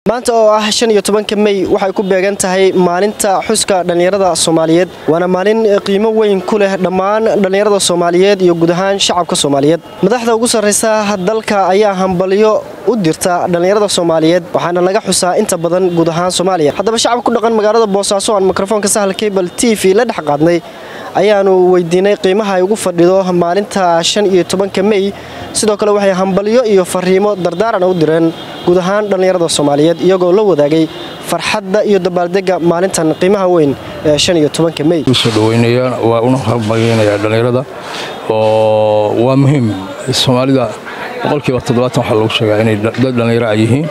maanta oo ah shan iyo tobanka mey waxay ku beegan tahay maalinta xuska dhallinyarada soomaaliyeed waana maalin qiimo weyn ku leh dhammaan dhallinyarada soomaaliyeed iyo guud ahaan shacabka soomaaliyeed madaxda ugu sarraysa dalka ayaa hambalyo u dirta dhallinyarada soomaaliyeed waxaana laga xusaa inta badan guud ahaan soomaaliya haddaba shacabka ku dhaqan magaalada boosaaso aan mikrofoonka sahal cable t v la dhex qaadnay ayaanu weydiinay qiimaha ay ugu fadhido maalinta shan iyo tobanka mey sidoo kale waxay hambalyo iyo fariimo dardaaran u direen guud ahaan dhallinyarada soomaaliyeed iyagoo la wadaagay farxadda iyo dabaaldega maalintan qiimaha weyn ee shan iyo tobanka mey usoo dhaweynaya waa una hambalyeynaya dhallinyarada oo waa muhiim soomaalida boqolkiiba toddobaatan waxaa lagu sheegaa inay dad dhallinyaro ay yihiin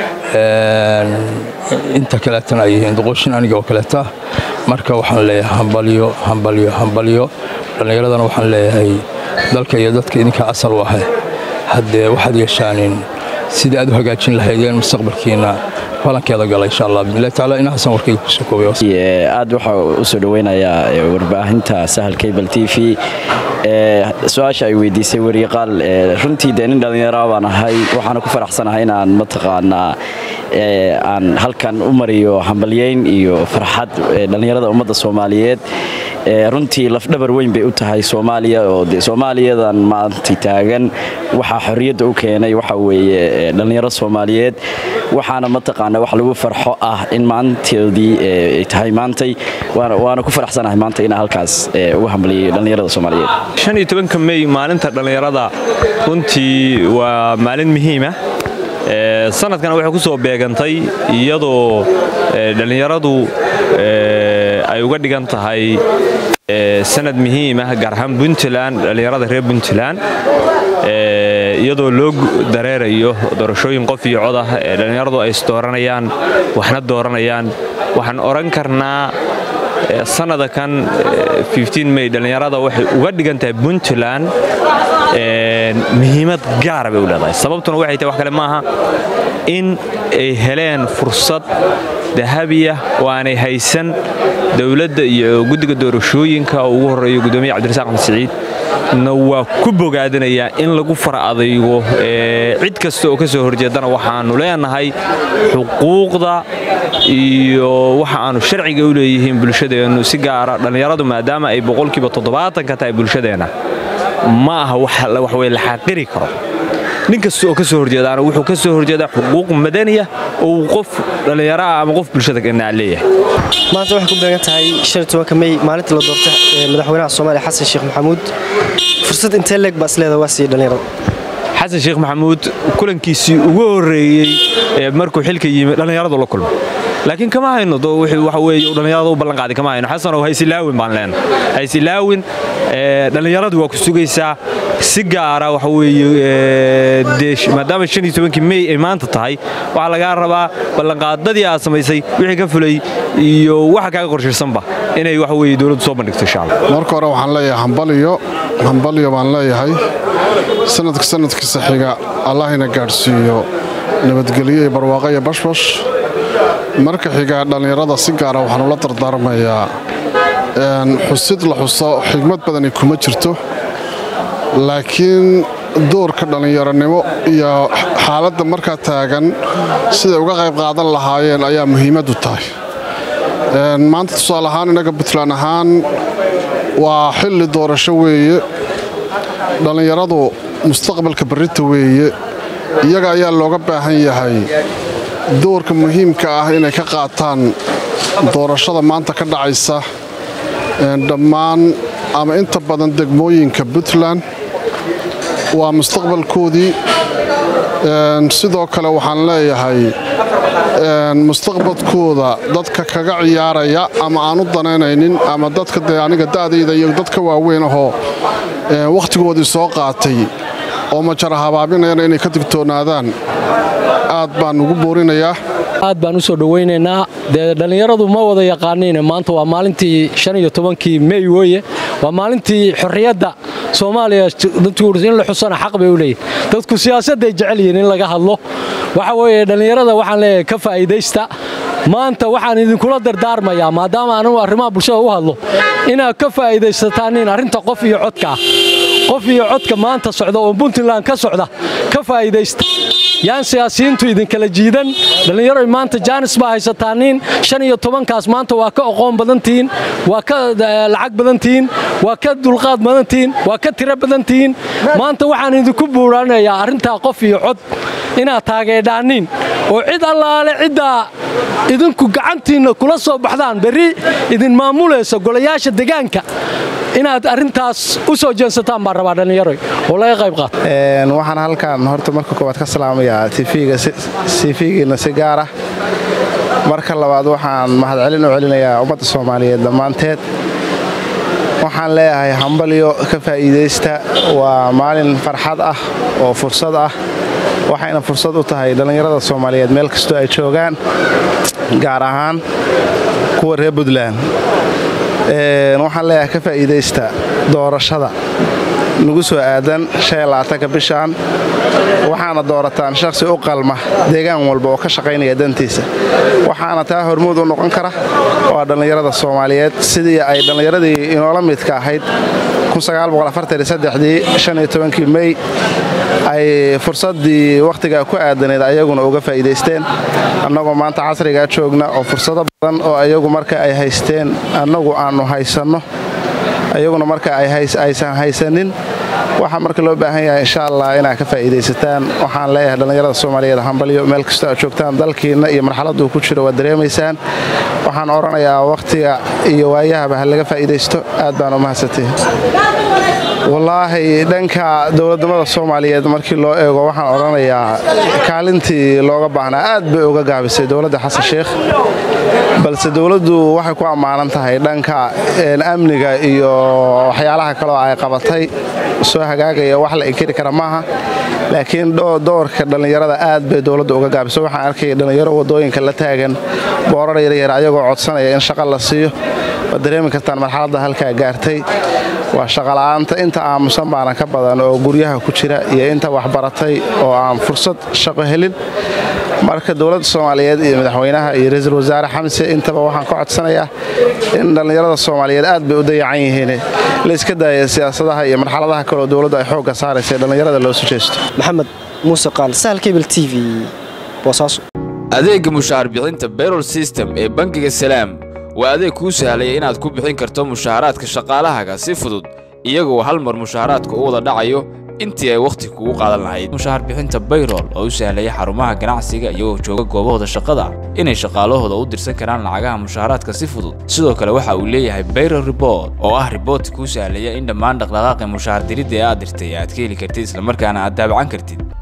inta kaleetana ay yihiin doqoshin aniga oo kaleeta marka waxaan leeyahay hambalyo hambalyo hambalyo dhallinyaradana waxaan leeyahay dalka iyo dadka idinka asal u ahe haddee waxaad yeeshaanin sidii aad u hagaajin lahaydeen mustaqbalkiina falankeeda gala insha allah bismillahi taala inahaasan warkayga kusoo koobay aad waxaa u soo dhoweynayaa warbaahinta sahal cable t v su-aasha ay weydiisay weriqaal runtii dee nin dhallinyara baan ahay waxaana ku faraxsanahay inaan mataqaanaa aan halkan u mariyo hambalyeyn iyo farxad dhallinyarada ummadda soomaaliyeed runtii lafdhabar weyn bay u tahay soomaaliya oo de soomaaliyadan maanta taagan waxaa xorriyadda u keenay waxa weeye dhallinyaro soomaaliyeed waxaana mataqaana wax lagu farxo ah in maantoodii ay tahay maantay waana ku faraxsanahay maanta inaan halkaas uga hambaliyay dhallinyarada soomaaliyeed shan iyo tobanka mey maalinta dhallinyarada runtii waa maalin muhiima sanadkan waxay ku soo beegantay iyadoo dhallinyaradu ay uga dhigan tahay sanad muhiimah gaar ahaan puntland dhallinyarada reer puntland iyadoo loo dareerayo doorashooyin qof iyo cod ah ee dhallinyaradu ay isdooranayaan waxna dooranayaan waxaan odhan karnaa sanada kan mey dhallinyarada waxay uga dhigan tahay puntland muhiimad gaara bay u leedahay sababtuna waxay tahay wax kale maaha in ay heleen fursad dahabiya oo aanay haysan dowladda iyo guddiga doorashooyinka oo ugu horreeyo gudoomiya cabdirasaaq axmed siciid na waa ku bogaadinayaa in lagu fara adaygo cid kasta oo ka soo horjeedana waxaannu leenahay xuquuqda iyo waxa aanu sharciga u leeyihiin bulshadeennu si gaara dhallinyaradu maadaama ay boqolkiiba toddobaatan ka tahay bulshadeenna ma aha wax wey la xaqiri karo nin kasta oo ka soo horjeedaana wuxuu ka soo horjeedaa xuquuq madaniya oo uu qof dhallinyaro ah ama qof bulshada ganaa leeyahay maanta waxay ku beegan tahay shan iyo tobanka mey maalinta la doorta madaxweynaha soomaaliya xasan sheekh maxamuud fursad intee leeg baa isleeda waa siiyey dhallinyarada xasan sheekh maxamuud kulankiisii ugu horreeyey markuu xilka yimi dhallinyaradu la kulmo laakiin kama hayno waxa weeye dhallinyarada u ballanqaaday kama hayno xasanow haysilaawin baan leenahay haysilaawin dhallinyaradu waa ku sugaysaa si gaara waxa weeye maadaama shan iyo tobankii mey ay maanta tahay waxaa lagaa rabaa ballanqaadadii aad samaysay wixii ka fulay iyo waxa kaaga qorshaysanba inay waxa weeye dowladdu soo bandhigto insha allah marka hore waxaan leeyahay hambalyo hambalyo baan leeyahay sanadka sanadkiisa xiga allahina gaadhsiiyo nabadgelyo iyo barwaaqo iyo bashbash marka xiga dhallinyarada si gaara waxaan ula dardaarmayaa xusid la xuso xigmad badani kuma jirto laakiin doorka dhallinyaronimo iyo xaaladda markaa taagan siday uga qayb qaadan lahaayeen ayaa muhiimaddu tahay maanta tusaale ahaan innaga puntland ahaan waa xilli doorasho weeye dhallinyaradu mustaqbalka barrinta weeye iyaga ayaa looga baahan yahay doorka muhiimka ah inay ka qaataan doorashada maanta ka dhacaysa dhammaan ama inta badan degmooyinka puntland waa mustaqbalkoodii sidoo kale waxaan leeyahay mustaqbalkooda dadka kaga ciyaaraya ama aan u danaynaynin ama dadka dee aniga da'dayda iyo dadka waaweyn ahoo wakhtigoodii soo qaatay oo majara habaabinayana inay ka digtoonaadaan aad baan ugu boorinayaa aad baan u soo dhowaynaynaa dee dhallinyaradu ma wada yaqaaniin maanta waa maalintii shan iyo tobankii mey weeye waa maalintii xorriyadda soomaaliya in la xusana xaq bay u leeyihin dadku siyaasadday jecel yihiin in laga hadlo waxa weeye dhallinyarada waxaan leeyahay ka faa'iidaysta maanta waxaan idinkula dardaarmayaa maadaama anigu arrimaha bulshada u hadlo inaad ka faa'iidaysataan arrinta qof iyo codka ah qof iyo codka maanta socda oo puntland ka socda ka faa'iidaysta yaan siyaasiyiintu idinkala jiidan dhallinyaroy maanta jaanis baa haysataaniin shan iyo tobankaas maanta waa ka aqoon badantihiin waa ka lacag badantihiin waa ka dulqaad badantihiin waa ka tiro badantihiin maanta waxaan idinku buuraanayaa arrintaa qof iyo cod inaad taageedhaaniin oo cid allaale ciddaa idinku gacantiinna kula soo baxdaan berri idin maamulaysa golayaasha degaanka inaad arrintaas u soo jeensataan baan rabaa dhallinyaroy oo laga qayb qaato waxaan halkan horta marka koowaad ka salaamayaa tv-giina si gaar ah marka labaad waxaan mahadcelin u celinayaa ummadda soomaaliyeed dhammaanteed waxaan leeyahay hambalyo ka faa'iidaysta waa maalin farxad ah oo fursad ah waxayna fursad u tahay dhallinyarada soomaaliyeed meel kastoo ay joogaan gaar ahaan kuwa reer puntland waxaan leeyahay ka faa'iidaysta doorashada nagu soo aadan ka bishaan waxaana doorataan shakhsi u qalma deegaan walba oo ka shaqaynaya dantiisa waxaana taa hormuud u noqon kara waa dhallinyarada soomaaliyeed sidii ay dhallinyaradii inoola midka ahayd dii mey ay fursaddii wakhtigaa ku aadanayd ayaguna uga faa'iidaysteen annagoo maanta casrigaa joogna oo fursado badan oo ayagu marka ay haysteen annagu aannu haysanno ayaguna marka aysan haysanin waxaa marka loo baahan yahay insha allah inaad ka faa'iidaysataan waxaan leeyahay dhallinyarada soomaaliyeed hambalyo meel kastoo aad joogtaan dalkiinna iyo marxaladuu ku jiro waad dareemaysaan waxaan odhanayaa wakhtiga iyo waayahaba ha laga faa'iidaysto aad baan u mahadsantihi wallaahi dhanka dowladnimada soomaaliyeed markii loo eego waxaan odhanayaa kaalintii looga baahnaa aad bay uga gaabisay dowladda xasan sheikh balse dowladdu waxay ku ammaanan tahay dhanka amniga iyo waxyaalaha kaleoo ay qabatay soo hagaagaya wax la inkiri kara maaha laakiin doorka dhallinyarada aad bay dowladda uga gaabisay waxaan arkaya dhallinyaro waddooyinka la taagan boorar yaryar ayagoo codsanaya in shaqa la siiyo waad dareemi kartaan marxaladda halkaa gaartay waa shaqola'aanta inta aamusan baana ka badan oo guryaha ku jira iyo inta waxbaratay oo aan fursad shaqo helin marka dowladda soomaaliyeed iyo madaxweynaha iyo ra-iisul wasaare xamse intaba waxaan ka codsanayaa in dhallinyarada soomaaliyeed aad bay u dayacan yihiin la iska daaya siyaasadaha iyo marxaladaha kaleoo dowladdu ay xoogga saaraysa dhallinyarada loo sujeysto maxamed muuse qaal sahal kebel t v boosaaso adeegga mushaar bixinta bayrol system ee bangiga salaam waa adeeg kuu sahlaya inaad ku bixin karto mushaaraadka shaqaalahaaga si fudud iyagoo hal mar mushaaraadka u wada dhacayo intii ay wakhti kugu qaadan lahayd mushaar bixinta bayrol oo u sahlaya xarumaha ganacsiga iyagoo jooga goobahooda shaqada inay shaqaalahooda u dirsan karaan lacagaha mushaaraadka si fudud sidoo kale waxa uu leeyahay bayrol rebort oo ah riboortka kuu sahlaya in dhammaan dhaqdhaqaaqi mushaar diridda ee aad dirtay aad ka heli kartid islamarkaana aad daabacan kartid